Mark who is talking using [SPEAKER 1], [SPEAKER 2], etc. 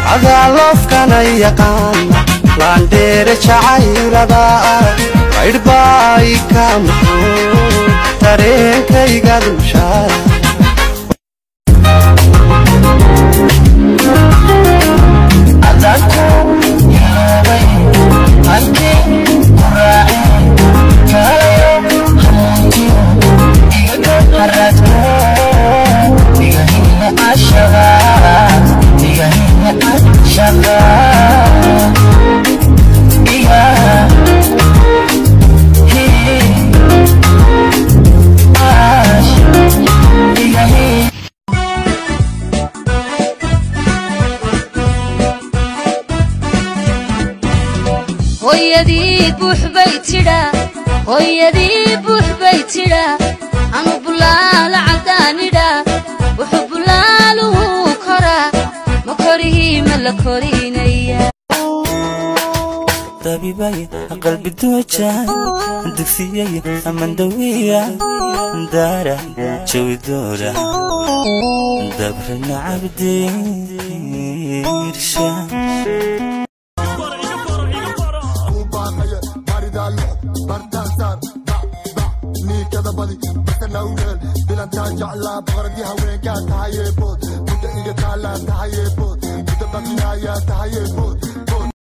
[SPEAKER 1] adaa loofkana yaqaana laandheere jacaylada qaydhbaay ka muqo dareenkayga dulshaada
[SPEAKER 2] hooyadii buux bay tidhaa hooyadii buux bay tidhaa anu bulaala caddaanidhaa wuxuu bulaaluhu koraa ma korihii ma la korinaya
[SPEAKER 3] dabibay qalbi dooja dugsiyay amandawiya daara jawidoora dabrana cabdiirsha
[SPEAKER 4] jeclaa boqoradii haweenkaa tahayeebood mudda iga taalaa tahayeebood mudda bakinayaa tahayeebood